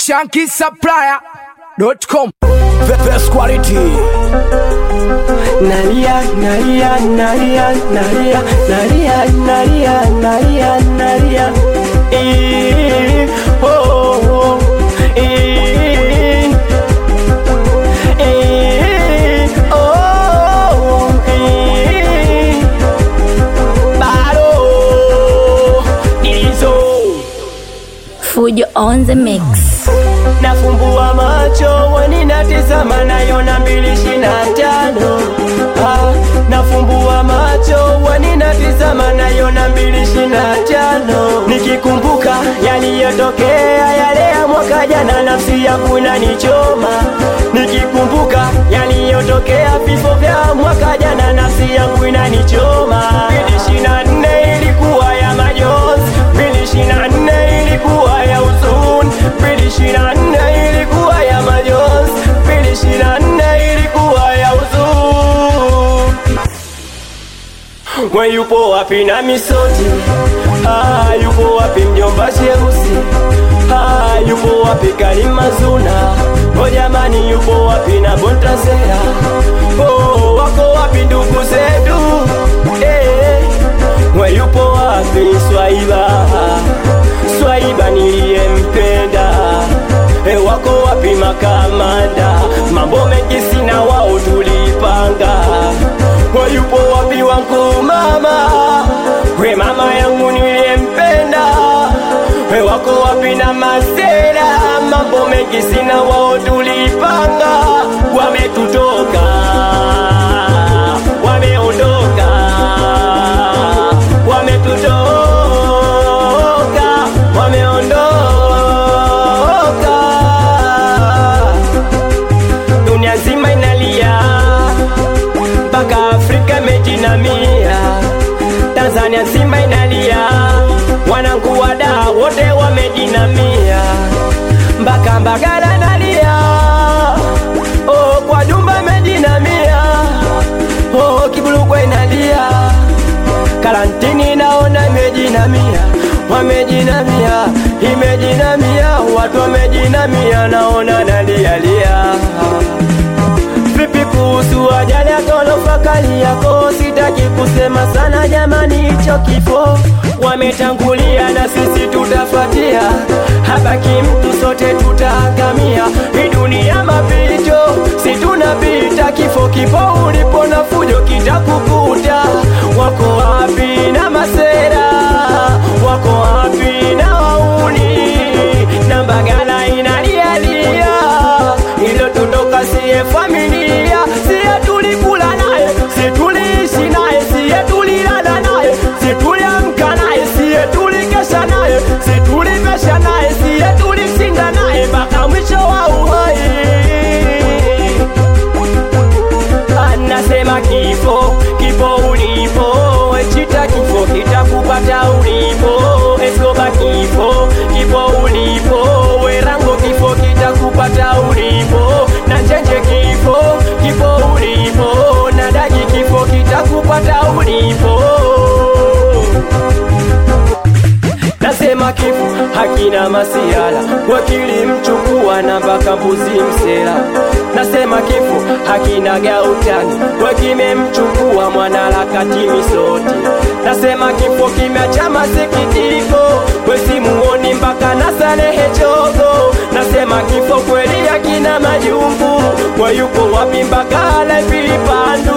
shankisupplier.com The best quality. Nalia, nalia, nalia, nalia, nalia, nalia, nalia, nalia. Eh, oh, oh, eh, eh, oh, eh. Bado, hizo Fujo on the mix. nafumbua macho wani natizama nayona mbili shina tano ah, nafumbua macho wani natizama nayona mbili shina tano nikikumbuka yaliyotokea yale ya mwaka jana nafsi yangu inanichoma nikikumbuka yaliyotokea vifo vya mwaka jana nafsi yangu inanichoma mbili shina nne ilikuwa ya majonzi mbili shina nne ilikuwa ya huzuni mbili shina nne ilikuwa ya majonzi mbili shina nne ilikuwa ya huzuni we yupo wapi na misoti ah, yupo wapi mjomba cheusi ah, yupo wapi kalimazuna o jamani yupo wapi na bontasera oh, wako wapi ndugu zetu eh, we yupo wapi swaiba swaiba niliyempenda e wako wapi makamanda mambo mengi sina wao tulipanga we yupo wapi wangu mama we mama yangu niliyempenda we wako wapi na masera mambo mengi sina wao tulipanga wametutoka wameondoka wametutoka wameondoka dunia nzima inalia mpaka afrika imejinamia tanzania nzima inalia wanangu wada wote wamejinamia mpaka mbagala nalia oh, kwa jumba imejinamia oh, kibulugwa inalia karantini naona imejinamia wamejinamia imejinamia watu wamejinamia naona nalialia vipi kuhusu ajali ya ghorofa kali yako sitaki kusema sana jamani hicho kifo wametangulia na sisi tutafatia habaki mtu sote tutaangamia hii dunia mapito si tunapita kifo kipo ulipo na fujo kitakukuta wako wapi na masera wako wapi na wauni na mbagala inalialia ilo tutoka siye familia siye tulikula naye si tuliishi naye siye tulilala naye si tuliamka naye siye tulikesha naye si tulivesha naye siye tulishinda naye mpaka mwisho wa uhai anasema kifo kifo ulipo chita kifo kitakupata ulipo eskoba kifo kifo ulipo werango kifo kitakupata ulipo na chenje kifo kifo ulipo na daji kifo kitakupata ulipo nasema kifo hakina masiala wakili mchukua na mpaka mbuzi msela nasema kifo hakina gautani wakimemchukua mwanaharakati misoti nasema kifo kimeacha masikitiko wesimuoni mpaka na salehe chogo nasema kifo kweli hakina majungu wayuko wapi mpaka alapilipandu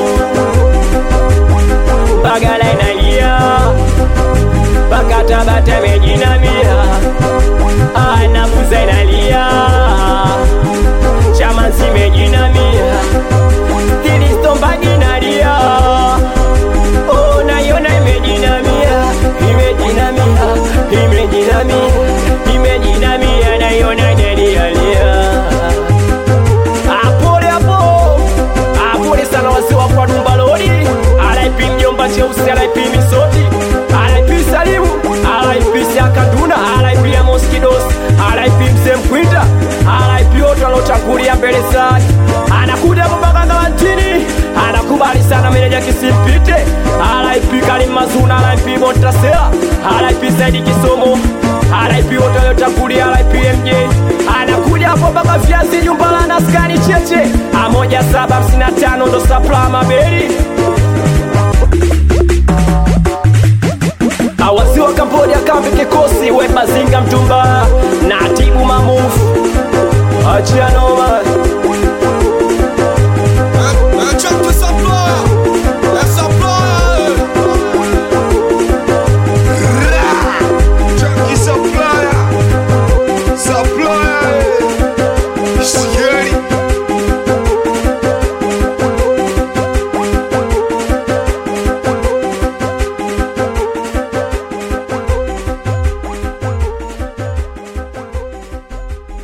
bagala inalia mpaka Tabata imejinamia, anabuza inalia, chama zimejinamia, Kristo mbagi inalia, oh, naiona imejinamia, imejinamia, imejinamia, imejinamia, naiona inalialia. Apole hapo, apole sana wazee wa kwa Dumba Lodi, RIP mjomba cheusi, RIP misoti, RIP Salimu, RIP Siakanduna, RIP Amos Kidos, RIP mzee Mkwinda, RIP wote waliotangulia mbele zake. Anakuja mpaka Galantini, anakubali sana meneja kisimpite, RIP Karim Mazuna, RIP Montasera, RIP Saidi Kisomo, RIP wote waliotangulia, RIP MJ Mseti Jumbala na skani cheche A moja saba hamsini na tano ndo sapla mabeli Awasi wa Kambodia kambi kikosi we mazinga mtumba na tibu mamufu Achia noma